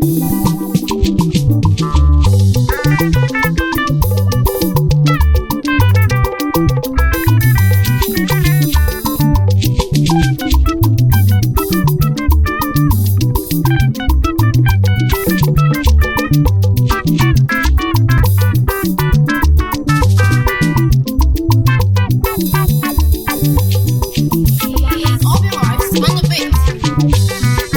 Obi Rice on the beat.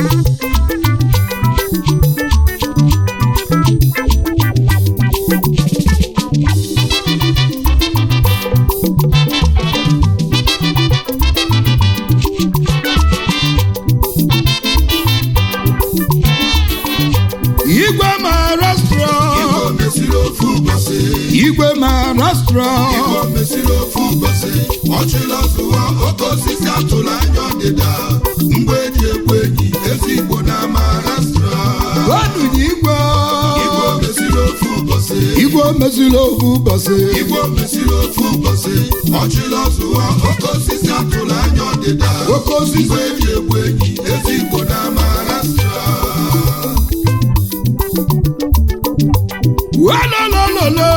igwe maharashtra Igbo mesiri ofu ụbọchị igwe maharashtra Igbo mesiri ofu ụbọchị ọchịla zụwa oke osisi atụrụ anya ọdịda mgbe eji ekwe enyi ezi Igbo na Maharashtra gọdụnye igwe Igbo mesiri ofu ụbọchị igwe meziri ofu ụbọchị Igbo mesiri ofu ụbọchị ọchịla zụwa oke osisi atụrụ anya ọdịda oke osisi mgbe eji ekwe enyi ezi Igbo na Maharashtra walolololo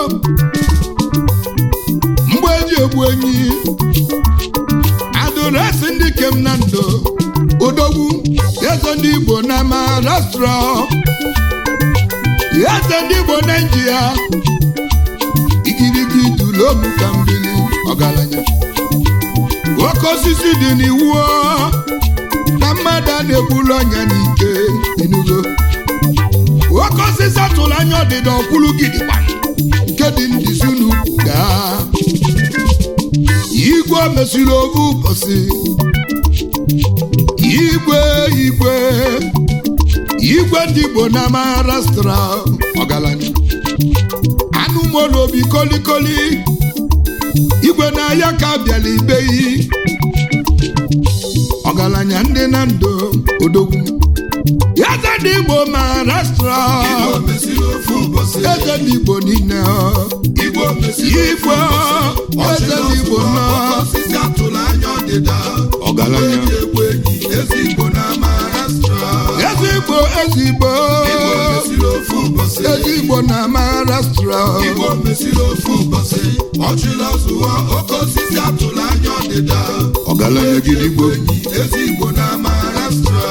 mgbe eji egbu enyi adụresi ndị kem na ndụ odogwu eze ndị igbo na maharashtra eze ndị igbo naijiria igirigi dulomu ka mbili ọgaranya oke osisi dị n'iwu na mmadụ a na-egbulu ọnya n'ike inugo oke osisi atụrụ anya ọdịda ọkwụrụ gidigba nke dị ndizi n'ukwu gaa igwe mesiri ofu ụbọchị igwe igwe igwe ndị igbo na maharashtra ọgaranya anụmụlụ obi kolikoli igwe na-ahịa ka bịara ibeyi ọgaranya ndị na ndụ odogwu eze ndị igbo maharashtra Igbo mesiri ofu ụbọchị eze ndị igbo niile Igbo mesiri ofu igwe ụbọchị eze ndị igbo ọchịla nọ zụwa oke osisi atụrụ anya ọdịda Ọgaranya. mgbe eji ekwe enyi ezi Igbo na Maharashtra eze igbo eze igbo Igbo mesiri ofu ụbọchị eze igbo na maharashtra Igbo mesiri ofu ụbọchị ọchịla zụwa oke osisi atụrụ anya ọdịda ọgaranya gidigbo enyi ezi Igbo na Maharashtra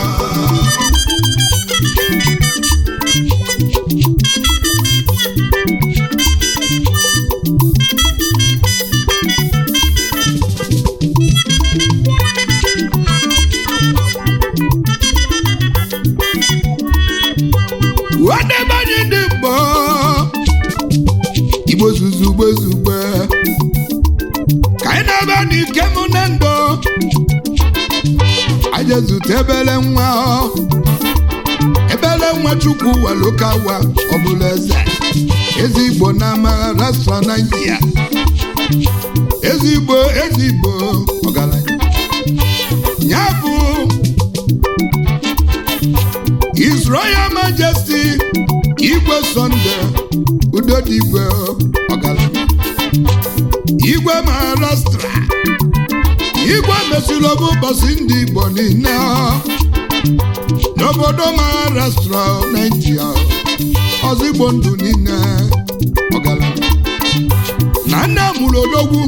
wadebanye ndị mgbọ igbo zuzugbe zugbe ka anyị na-ebe n'ike mụ na ndụ aje zute ebele nwa ebele nwa chukwu walokawa ọbụla eze ezigbo na maharashtra naijiria ezigbo ezigbo ọgaranya ya bụ His Royal Majesty Igwe Sunday Udodigwe ọgaranya Igwe Maharashtra Igwe mesịrị ọbụ ụbọchị ndị Igbo niile n'obodo Maharashtra Naijiria ọzigbo ndụ niile ọgaranya na nne mụrụ odogwu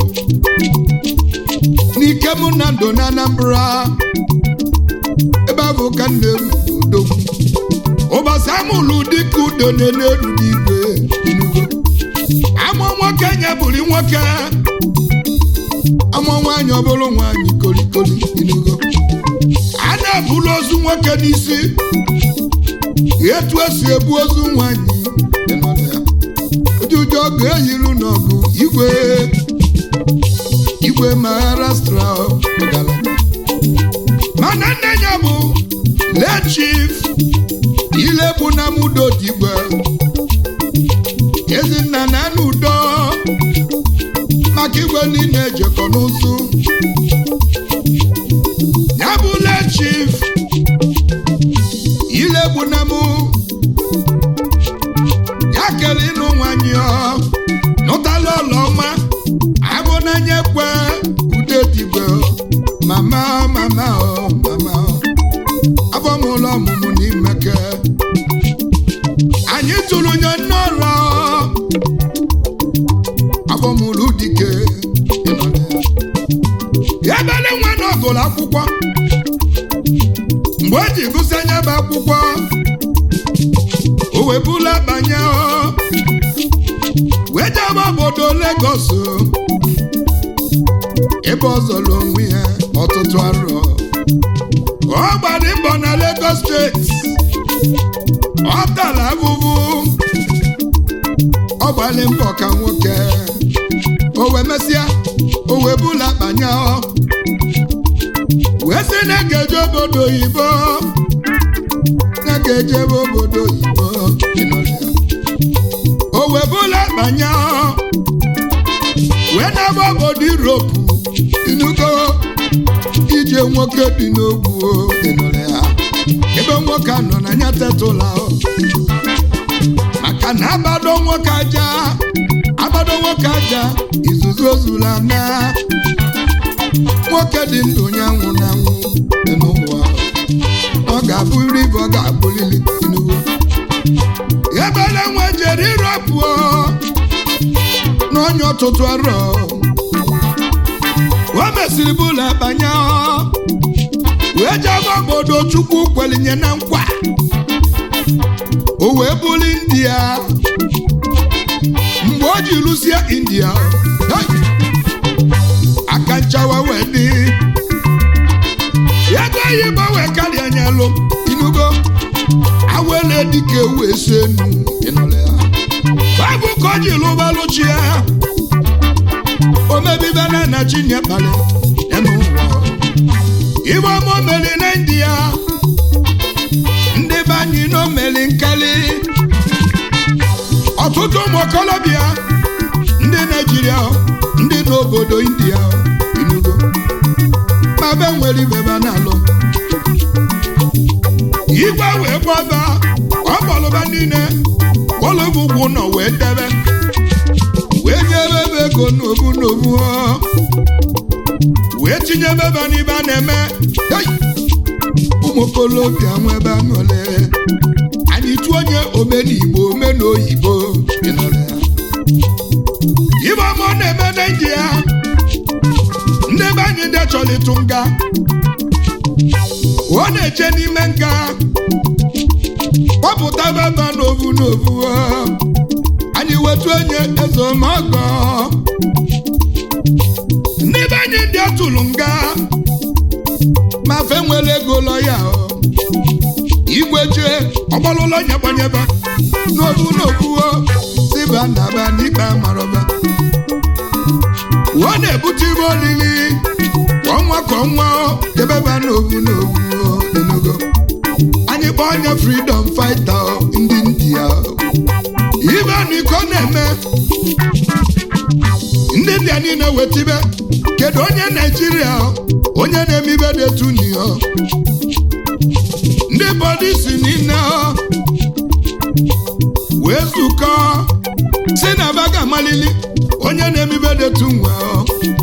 n'ike mụ na ndụ na Anambra ebe ahụ ka nne m odogwu ụbọchị amụlụ dịka udo na-elu n'igwe inugo amụ nwoke nye bụrụ nwoke amụ nwaanyị ọbụrụ nwaanyị kolikoli inugo a na-ebulu ozu nwoke n'isi etu esi ebu ozu nwaanyị dị n'ọdụ ya. ụjụjụ ọgụ eyiru n'ọgụ igwe igwe maharashtra ọgaranya mana nne ya bụ late chief ilebu na mudo digwe ezinna na n'udo maka igwe niile ejekọ n'ụzụ ya bụ late chief ilebu na mụ ya kere ịnụ nwanyị ọ nụtala ọlọma abụ n'anya kwe ude digwe mama mama ọ mama ọ abọmụlọ ọmụmụ n'imeke anyị tụrụ nye n'ọrụ agbamụrụ dike ebele nwa na ọgụlụ akwụkwọ mgbe o ji gụsị anya bụ akwụkwọ o webula banye ọ, wee jebe obodo Lagos ebe ọ zọrọ onwe ya ọtụtụ arọ ọ gbara mbọ na Lagos steeti ọ tara abụbụ ọ gbara mbọ ka nwoke o wee mesịa o wee bula banye ọ wee sị na ga-eje obodo oyibo na ga-eje ebe obodo oyibo ịnọrọ ya. o wee bula banye ọ wee na-aba obodo Europe inugo ije nwoke dị n'ogwu ịnọrọ ya ebe nwoke a nọ na ya tetụla ọ. maka na abado nwoke aja abado nwoke aja izuzu ozula na nwoke dị ndụ onye anwụ na anwụ dị n'ụwa ọ ga-abụrịrị ibe ọ ga-abụrịrị inugo ebele nwe jere irọpụ n'onye ọtụtụ arọ o mesịrị bụla banye wee jebe obodo chukwu kwelinye na nkwa o wee bụrụ india mgbe o ji lụsie india hey! aka nchawa wee dị ego oyibo wee karịa anya lụ inugo awele dike wee so enu ịnụrụ ya baịbụl ka o ji lụbalụchi ya omebibe na na chinye kpali enu ụwa ibe ọmụ meri na india ndị be anyị nọ meri nkali ọtụtụ ụmụ okolobịa ndị naijiria ndị n'obodo india inugo ma be nwere ibe ba na-alụ igwe wee gbaba ọkpọlụba niile kpọlụbụ ugwu nọ wee debe wee nyebe ebe ego n'obu n'obu ọ. wee tinyebe ebe n'ibe a na-eme Hey! ụmụ okolobịa nwe ebe aṅụle anyị tụọ onye omenigbo omenoyibo ịnọrọ ya ibe ọma ọ na-eme na india ndị be anyị ndị chọrọ ịtụ nga ọ na-eche n'ime nga kpọpụta baba n'ovu n'ovu ọ. anyị wetu onye ezomọgọ ndị be anyị ndị atụrụ nga ma fe nwere ego lọ ya ọ. igwe jee ọgbalụlọ nyebanyeba n'ovu n'ovu ọ. siba naba n'ikpe amarọba ọ na-ebute ibe olili kwa ọnwa ka ọnwa ọ, debeba n'ovu n'ovu ọ, enugo anyị kpọọ onye freedom fighter ọ, ndị india ọ. ibe na iko na-eme ndị india niile wetibe kedu onye naijiria ọ, onye na-eme ibe dị etu ni ọ ndị polisi niile ọ, wee zukọ si na baga amalili onye na-eme ibe dị etu nwe ọ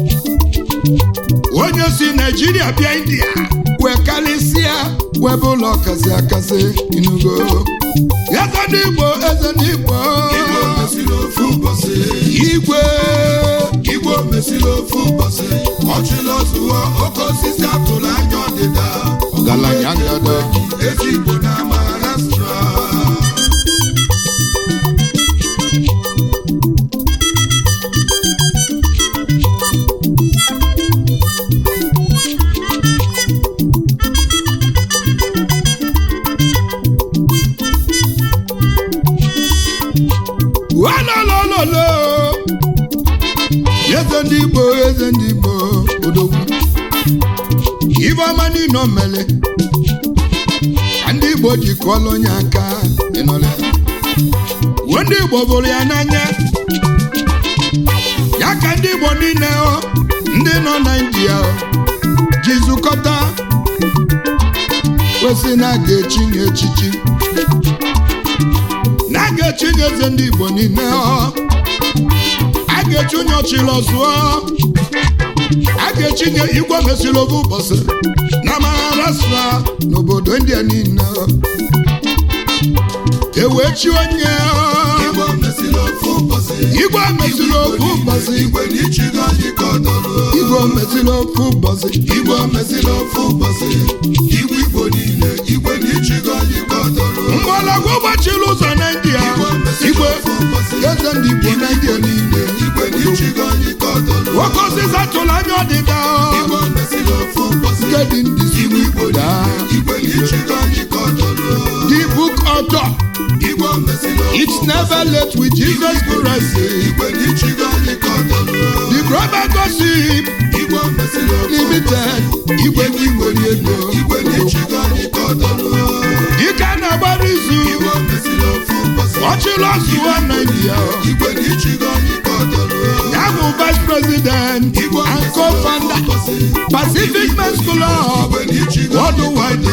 onye si naijiria bịa india wee karịsịa wee bụ ụlọ kasị akasị inugo eze ndị igbo eze ndị igbo Igbo mesịrị ofu ụbọchị igwe Igbo mesịrị ofu ụbọchị ọchịla ọzụwa oke osisi atụrụ anya ọdịda ọgaranya ngada ezi Igbo na Maharashtra walolololo eze ndị igbo eze ndị igbo odogwu ibe ọma niile o mere ka ndị igbo ji kụọla onye aka ịnọrọ ya uwe ndị igbo bụrụ ya n'anya ya ka ndị igbo niile ọ ndị nọ na india ọ, ji zukọta kwesị na a ga-echinye echichi na a ga-echinye eze ndị igbo niile ọ a ga-echi onye ọchịrị ọzụọ a ga-echinye igwe mesịrị ofu ụbọchị na Maharashtra n'obodo india niile ọ. ewee chi onye Igbo mesịrị ofu ụbọchị igwe mesịrị ofu ụbọchị igwe n'ichigo anyị ka ọ dọrọ igwe mesịrị ofu ụbọchị Igbo mesịrị ofu ụbọchị igwe Igbo niile igwe n'ichigo anyị ka ọ dọrọ mgbọrọgwụ gbachiri ụzọ na india igwe eze ndị igbo na india niile igwe n'ichigo anyị ka ọ dọrọ nwoke osisi atụrụ anya ọdịda Igbo mesịrị ofu ụbọchị nke dị ndị si igwe Igbo daa niile igwe n'ichigo anyị ka ọ dọrọ the book author Igbo mesịrị ofu it's never late with jesus christ igwe n'ichigo anyị ka ọ dọrọ the global gossip Igbo mesịrị ofu limited igwe ndị nwere ego igwe n'ichigo anyị ka ọ dọrọ dike na-agbara izu Igbo mesịrị ofu ụbọchị ọchịlị ọzụwa na india igwe n'ichigo anyị ka ọ dọrọ ya bụ vice president Igbo and mesịrị co-founder ofu ụbọchị pacific men's club igwe n'ichigo anyị worldwide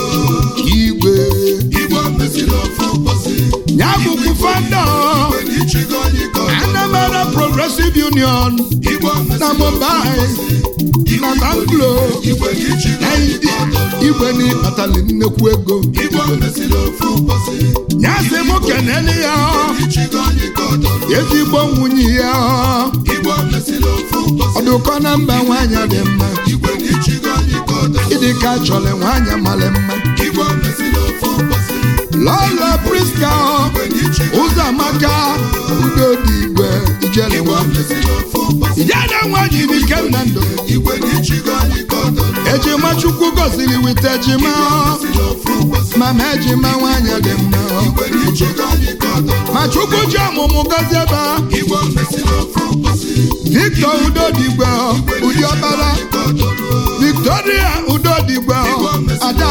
igwe Igbo mesịrị ofu ụbọchị ya bụkwu founder igwe n'ichigo anyị ka ọ dọrọ anambra progressive union Igbo mesịrị na mumbai na banglo igwe n'ichigo na anyị india ka ọ dọrọ igwe n'ịkpatali nnekwu ego Igbo mesịrị ofu ụbọchị ya sị mụ kenele ya n'ichigo anyị ka ọ dọrọ ezigbo nwunye ya Igbo mesịrị ofu ụbọchị ọdụkọ na mba nwaanyị dị mma igwe n'ichigo anyị ka ọ dọrọ ịdị ka chọrọ nwaanyị mara mma Igbo mesịrị ofu ụbọchị lọlọ priska igwe n'ichigo ụzọ amaka udo dị igwe ijele Igbo nwa mesịrị ofu ụbọchị ijele nwaanyị dị ike m na ndụ igwe n'ichigo anyị ka ọ dọrọ ejima chukwu gọziri wite ejima mesịrị ofu ụbọchị mama ejima nwaanyị dị mma igwe n'ichigo anyị ka ọ dọrọ ma chukwu ji ọmụmụ gọzie ebe Igbo mesịrị ofu ụbọchị victor udodigwe ụdị ọbara ka ọ dọrọ victoria udodigwe ada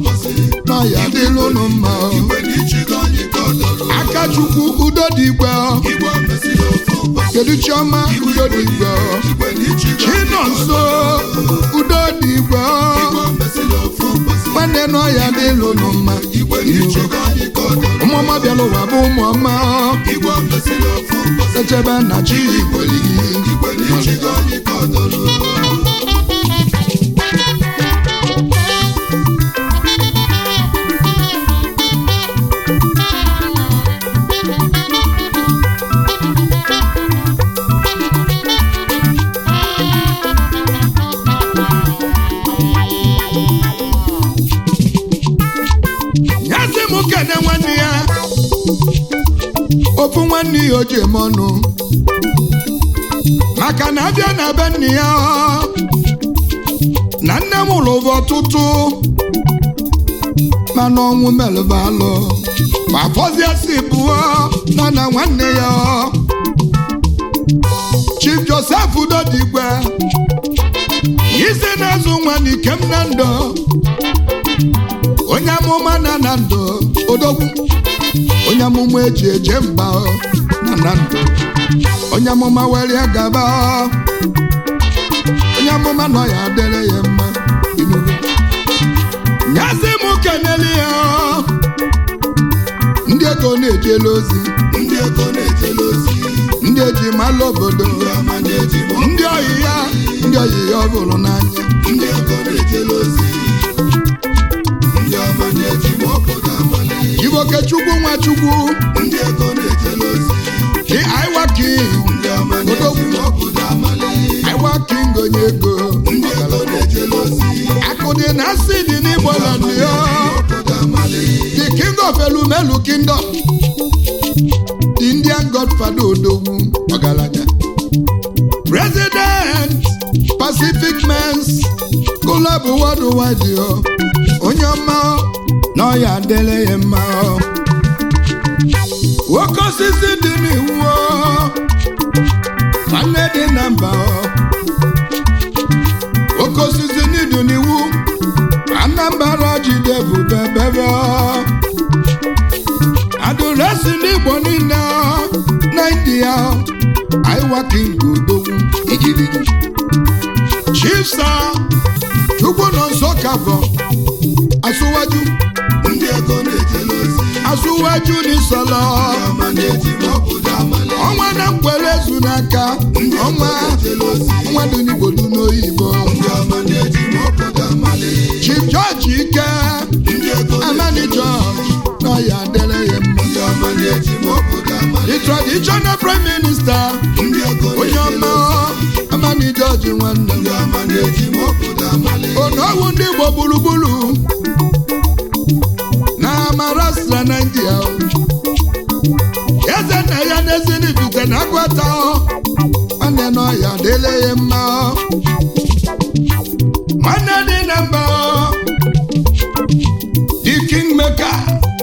na ya dịlụ unu mma igwe n'ichigo anyị ka ọ dọrọ aka chukwu udodigwe Igbo mesịrị ofu ụbọchị kedu chiọma udodigwe igwe n'ichigo chinonso udodigwe Igbo mesịrị ofu ụbọchị nwanne nọ ya dịlụ unu mma igwe n'ichigo anyị ka ọ dọrọ ụmụọma bịara ụwa bụ ụmụọma Igbo mesịrị ofu ụbọchị echebe na chi igweli igwe n'ichigo anyị ka ọ dọrọ nyasị m kene nwanne ya ofu nwanne ya o ji eme ọnụ maka na abịa na be nne ya na nne m lụrụ ọtụtụ mana ọnwụ melụba alụ ma fọzie si bụọ na na nwanne ya chief joseph udodigwe isi na-azụ nwa n'ikem na ndụ onye amụma na na ndụ odogwu onye amụma eji eje mba na na ndụ onye amụma were gaba onye amụma nọ ya adịrị ya mma Enugu. nyazi m kenele ya ndị ego na-ejela ozi ndị ego na-ejele ozi ndị eji malụ obodo ndị ọma na-eji mọ ndị oyi ya ndị oyi ya ọ bụrụ n'anya ndị ego na-ejele ozi ndị ọma na-eji mọ obodo amali iboke chukwu nwachukwu ndị ego na-ejele ozi dị aiwaking ndị ọma na-eji mọ obodo amali aiwaking onye ego ndị ego na-ejele ozi akụ dị na asị dị n'igbo land ya obodo amali the king of elumelu kingdom the indian godfather odogwu ọgaranya president pacific mens club worldwide yo onye ọma na ọya adịla ya mma ọ. nwoke osisi dị n'iwu ọ. nwanne dị na mba ọ. oke osisi n'idu n'iwu anambra jide bụ bebebe adụresi n'igbo niile na india aiwaking odogwu igirigi chifsa chukwu nọ nso kafọ asụwaju ndị ego na-ejele ozi asụwaju n'isọlọ ndị ọma na-eji mọ obodo amali ọnwa na mkwere ezu n'aka ndị ego ọnwa na-ejele ozi ọnwa dị n'igbo dị n'oyibo ndị ọma na-eji mọ obodo amali chief george ike ndị ego amani george na ya adịrị ya mma ndị the traditional prime minister ndị ego onye na-ejele ọma amani jọji nwanne m ndị ọma na-eji m obodo amali onowu ndị igbo gburugburu na Maharashtra Nigeria eze nna ya n'ezinibite na agwata nwanne nọ ya dịle ya mma nwanne dị na mba the kingmaker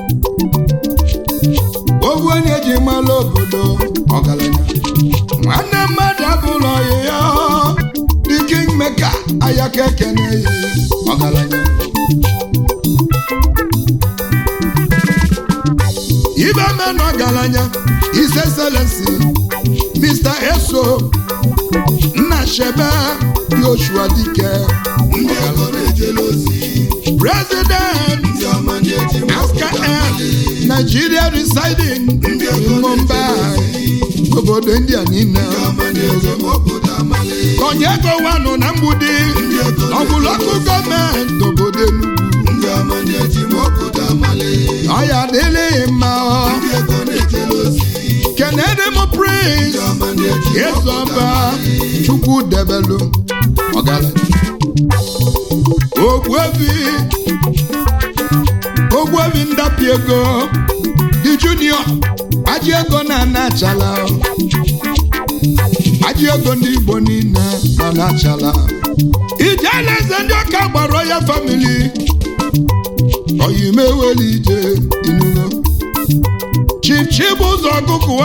owu onye ji mara obodo ọgaranya nwanne mmadụ abụlọ ya the kingmaker ayaka ekene ya ọgaranya ibe menụ ọgaranya his excellency mr eso nna shebe yoshua dike ndị ego na-ejele ozi president ndị ọma na-eji m obodo askm amali nigeria residing in mumbai obodo india niile ndị ọma na-eji m obodo amali konyego wanụ na mgbudi ndị ego ọbụlọkụ gọọmenti obodo enugwu ndị ọma na-eji m obodo amali ọya adịlịghị mma ọ. ndị ego na-ejele ozi kenede m prince ndị ọma na-eji m obodo Ezọba amali Chukwu debelu ọgaranya Ogbuefi Ogbuefi ndapi ego dị junior aji ego na anachala aji ego ndị Igbo niile na anachala ijele eze ndị ọka gbara ya famili oyimeweli ije inulo chichi bụ ụzọ ọgụgụwa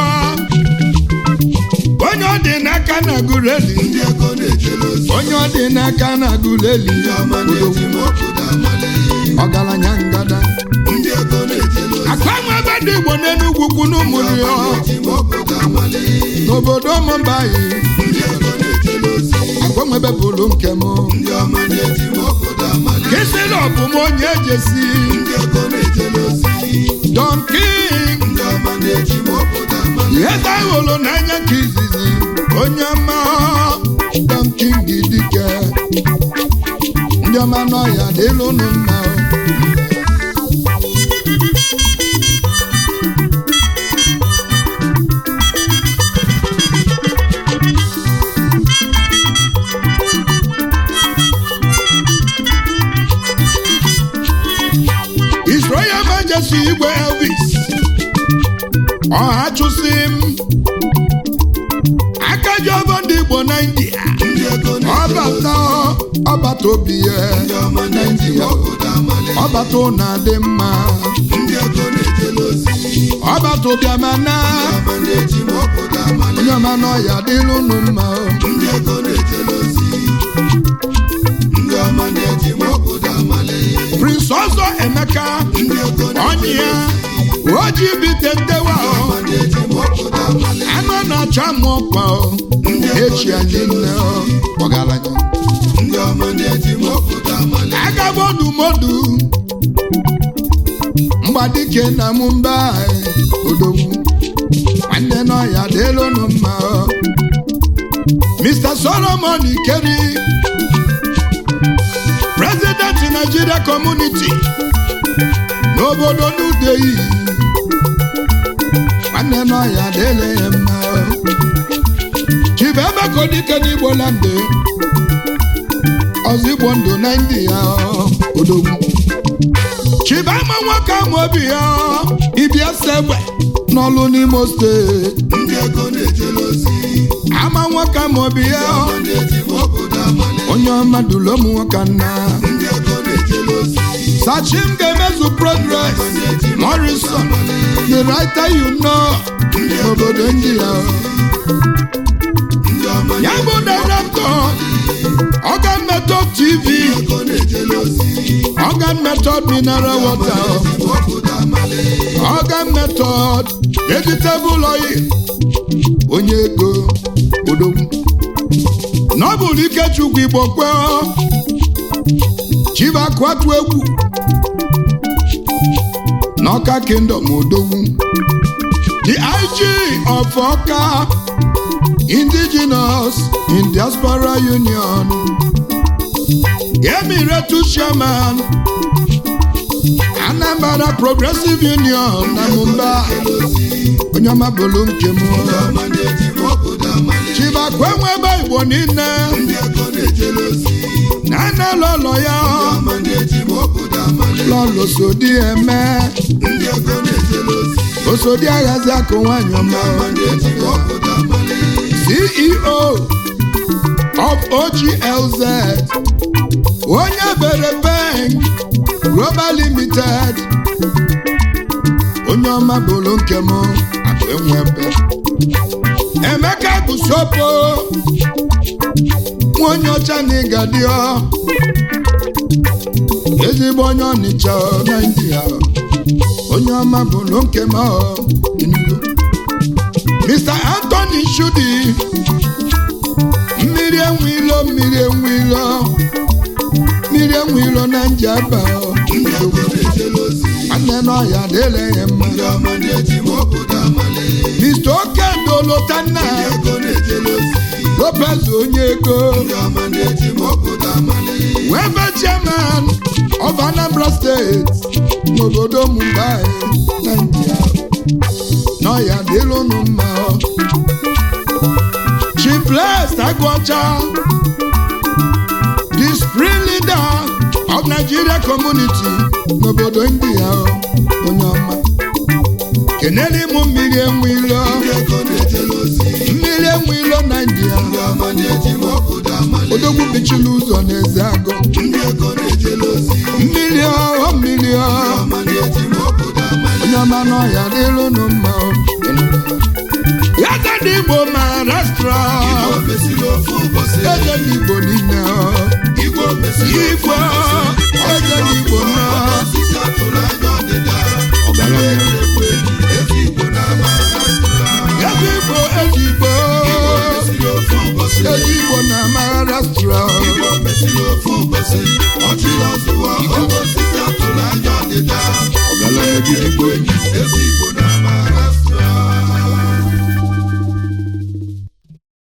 onye ọ dị n'aka na gureli ndị ego na-ejele ozi onye ọ dị n'aka na gureli ndị ọma na-eji m obodo amali ọgaranya ngada ndị ego na-ejele ozi akpanwe ebe dị igbo n'enugwu kwu n'ụmụrụ ndị ya ọma na-eji m obodo amali n'obodo mụmbayi ndị ego na-ejele ozi agbanwebe bụrụ nke m ndị ọma na-eji m obodo amali kisịlị ọbụm onye ejesi ndị ego na-ejele ozi don king ndị ọma na-eji m obodo amali eze ahụrụ n'anya ka izizi onye ọma don king dike ndị ọma n'ọhịa dịlụ unu mma His Royal Majesty Igwe Elvis ọha chụsị m aka ji ọbọ ndị Igbo na India ndị ego na-ejele ozi ọbata ọbata obi ya ndị ọma na-eji m obodo amali ọbata ụna dị mma ndị ego na-ejele ozi ọbata ụbịamana ndị ọma na-eji m obodo amali onye ọma n'ọhịa dịlụ unu mma ndị ego na-ejele ozi ndị ọma na-eji m obodo amali Prince ọzọ Emeka ndị ego onye na-ejele ya oji bite ndewa ọma na-eji m obodo amali anụ na-acha mụ ọkpa echi anyị nne ọgaranya ndị ọma na-eji m obodo amali agabodumodu mgbadike na mumbai odogwu nwanne n'ọhịa dịlụ unu mma Mr. Solomon Ikeri President Nigeria Community n'obodo Nudeyi nwanne n'ọhịa dịlụ ya mma Chibebekodike n'Igbo lande ọzọ Igbo ndụ na ndị ya odogwu Chibama nwoke ama obi ya ịbịa segbe n'ọlụ n'Imo steeti ndị ego na-ejele ozi ama nwoke ama obi ya ọma na-eji m obodo amali onye ọma dụlụ ụmụ nwoke nna ndị ego na-ejele ozi Sachim ga-emezu progress Morrison the writer you know n'obodo ndị ya ndị ọma ya bụ director Organ Method TV ego na-ejele ozi Organ Method mineral water eji m obodo amali Organ Method vegetable oil onye ego odogwu n'ọbụrụ Ikechukwu Igbo kwe Chibakwatu egwu n'Ọka Kingdom odogwu the IG of Ọka indigenous in diaspora union Emiretu chairman ana Anambra Progressive Union na Mumbai onye ọma bụrụ nke m chibakwe nwebe igbo niile na ana lọlọ ya lọlọ sodi eme osodi aghazi akụ nwanyị ọma ceo of oglz onye bere bank global limited onye ọma bụrụ nke m akụ enwebe emeka bụ sopo nwa onye ọcha na ịgadio ezigbo onye ọnịcha naijiria onye ọma bụrụ nke m Enugu. mr anthony shudi mmiri enwe ilo mmiri enwe ilo mmiri enwe ilo na njaba nwanne n'ọhịa dịle ya mma mr okendo lotanna lopez onye ego webe chairman of anambra steeti n'obodo mumbai naijiria n'ọhịa dịlụnụ mma chief agụọcha the spring leader of nigeria community n'obodo india onye ọma kenere ịmụ mmiri enwe ilo mmiri enwe ilo naijiria odogwu bichiri ụzọ n'eze agụ mmiri ọhụụ mmiri ọhụụ onye ọma n'ọhịa dịlụnụ mma ya dị igbo maharashtra eze n'igbo niile igwe eze n'igbo na eze igbo eze igbo eze igbo na maharashtra ọgaranya gị igbo enyi ezi igbo na